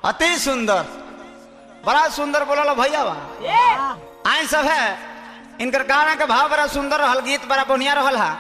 अति सुंदर बड़ा सुंदर बोला भैया बा आई सब है इनकर गाना के भाव बड़ा सुंदर रहल गीत बड़ा बढ़िया रहल हा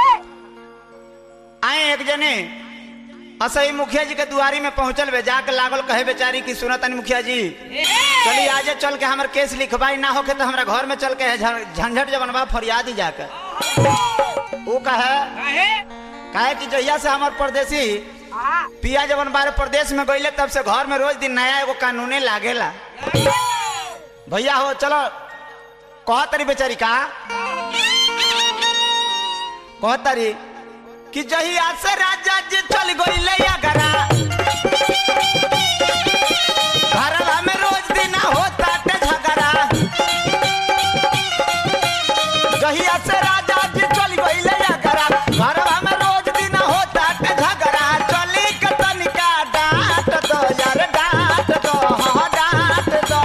आए एक जने असही मुखिया जी के दुआरी में पहुंचल बे जाके लागल कहे बेचारी की सुनतन मुखिया जी चली आजे चल के हमर केस लिखवाई ना होके तो हमरा घर में चल के है झ- झंझट जब बनवा फरियादी जाकर वो कहे कहे कि जहिया से हमार परदेसी पिया जवन बारे प्रदेश में गईले तब से घर में रोज दिन नया एगो कानूने लागेला भैया हो चलो कह तरी बेचारी का कह तरी कि जहिया से राजा जी चल गईले अगरा घरवा में रोज दिन होता ते झगड़ा जहिया से राजा जी चल गईले अगरा घरवा में रोज दिन होता ते झगड़ा चली के तनिका डांट दो यार डांट दो हाँ डांट दो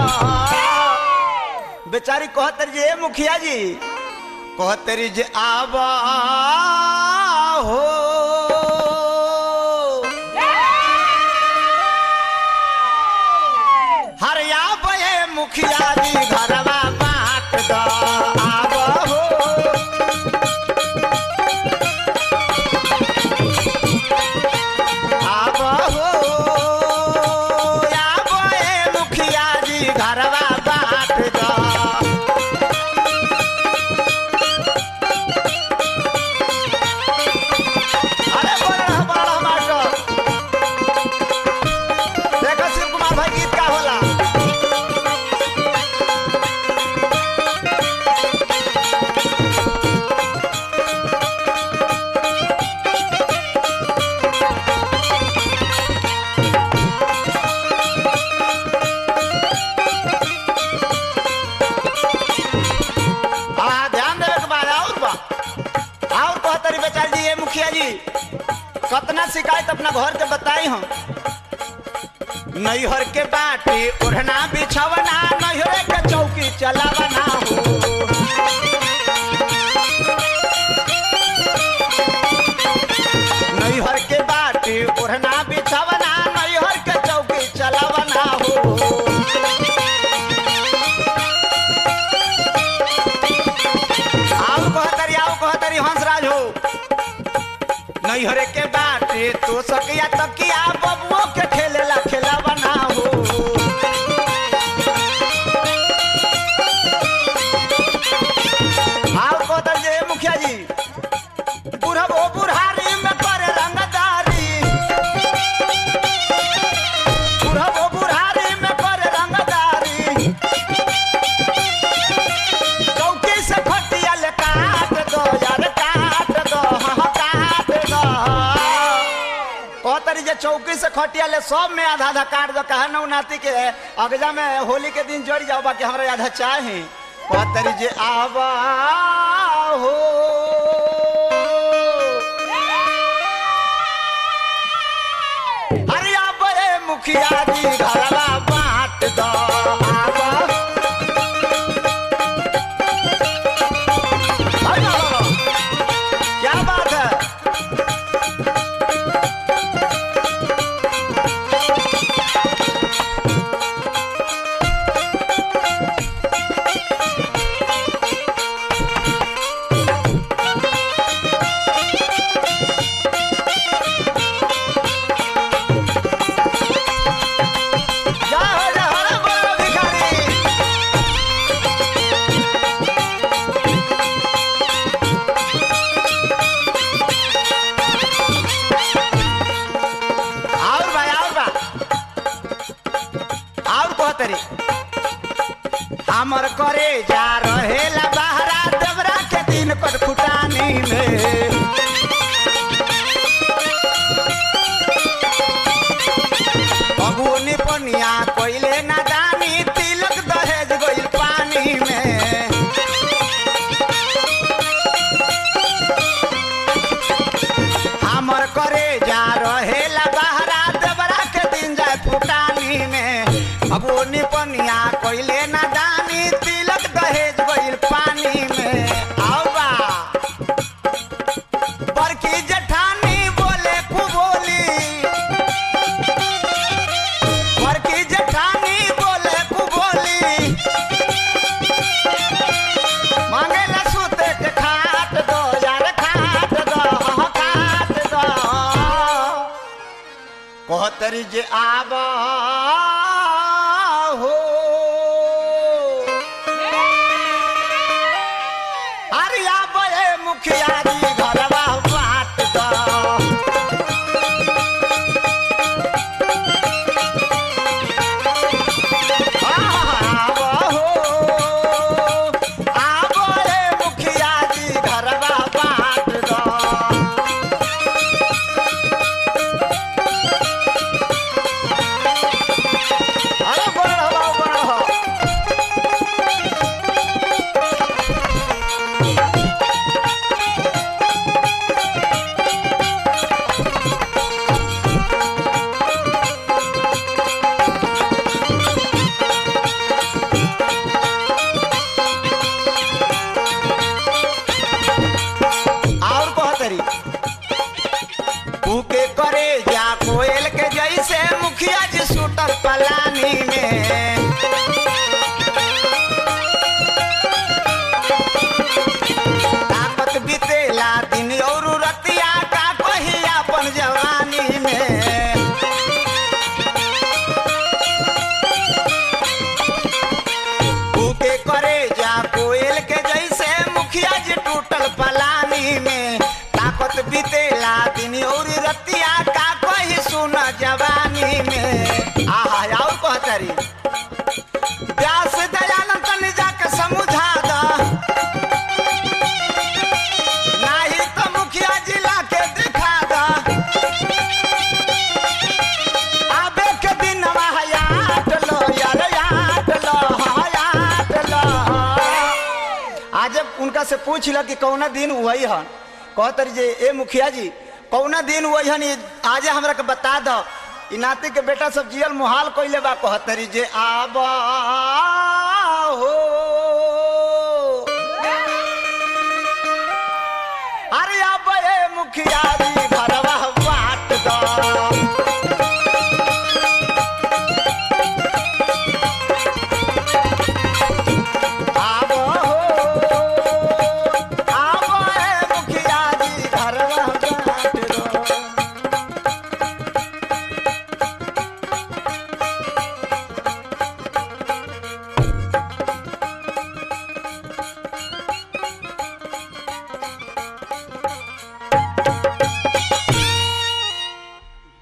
बेचारी कहतर जे मुखिया जी कहतरी जे आबा हो हरिया बे मुखिया जी घरवा बांट दो आब हो आब हो आब ए मुखिया जी घरवा बांट दो अरे बोल रहा बोल रहा मास्टर देखो शिव कुमार भाई गीत का होला आ ध्यान देवे के बाद और बा और कहतरी बेचारी जी ये मुखिया जी कतना शिकायत अपना घर के बताई हम नैहर के बाटी ओढ़ना बिछवना नैहर के चौकी चलावना हो नैहर के बाटी ओढ़ना बिछवना नैहर के चौकी चलावना हो आओ कहतरी आओ कहतरी हंसराज हो नैहरे के बाटे तो सकिया तकिया बबुओ के खेलेला खेला बना हो आओ कहतर जे मुखिया जी बुढ़बो बुढ़ारी में करे रंगदारी बुढ़बो बुढ़ारी में करे रंगदारी चौकी से खटिया ले काट दो यार काट दो हाँ काट दो कहतरी जे चौकी से खटिया ले सब में आधा आधा काट दो कहा नौ नाती के अगजा में होली के दिन जोड़ जाओ बाकी हमरा आधा चाहे कहतरी जे आवा हो अरे आब रे मुखिया जी घरवा बांट दो आवा अरे बाबा, क्या बात है जय हो जय हो रे बोलो भिखारी और बा और बा और कहतरी हमर करे जा रहेला बहरा देवरा के दिन पर फुटानी में बबुनी पनिया कोइले ना दानी तिलक दहेज गइल पानी में हमर करे जा रहेला बहरा देवरा के दिन जाए फुटानी में बबुनी पनिया कोइले ना दानी तिलक दहेज गइल पानी में आओ बा बड़की जेठानी बोले खूब बोली बड़की कहतरी जे आबा हो अरे आबा ए मुखिया जी घरवा बाट दा और कहतरी के करे जा कोयल के जैसे मुखिया जी सुटर पलानी में ताकत बीतेला दिन और रतिया का कही अपन जवानी में के करे जा कोयल के जैसे मुखिया जी टूटल पलानी में ताकत बीतेला दिन और रतिया का कोई सुन जवानी में आहा और कहतरी व्यास दयानंद तनी जाके समझा दा नाही तो मुखिया जिला के दिखा दा आबे के दिन हयात लो यार यात लो हयात लो आज जब उनका से पूछ ल कि कौना दिन वही हन कहतरी जे ए मुखिया जी कौना दिन वही हन ई आज हमरा के बता दो ई नाती के बेटा सब जियल मुहाल कइले बा कहतरी जे आबा हो अरे आबा ए मुखिया जी